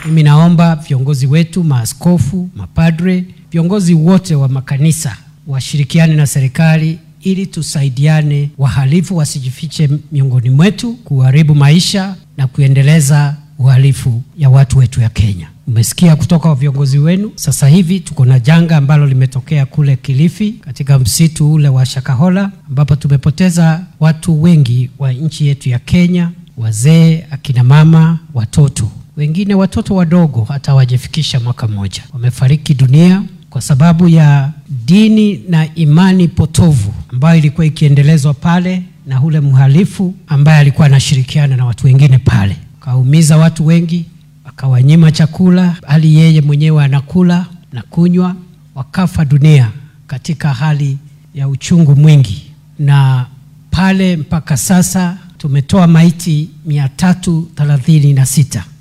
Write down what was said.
Mimi naomba viongozi wetu, maaskofu, mapadre, viongozi wote wa makanisa washirikiane na serikali ili tusaidiane, wahalifu wasijifiche miongoni mwetu kuharibu maisha na kuendeleza uhalifu ya watu wetu ya Kenya. Umesikia kutoka kwa viongozi wenu. Sasa hivi tuko na janga ambalo limetokea kule Kilifi katika msitu ule wa Shakahola ambapo tumepoteza watu wengi wa nchi yetu ya Kenya, wazee, akina mama, watoto. Wengine watoto wadogo hata hawajafikisha mwaka mmoja wamefariki dunia kwa sababu ya dini na imani potovu ambayo ilikuwa ikiendelezwa pale na ule mhalifu ambaye alikuwa anashirikiana na watu wengine pale, akaumiza watu wengi, akawanyima chakula, hali yeye mwenyewe anakula na kunywa, wakafa dunia katika hali ya uchungu mwingi. Na pale mpaka sasa tumetoa maiti mia tatu thelathini na sita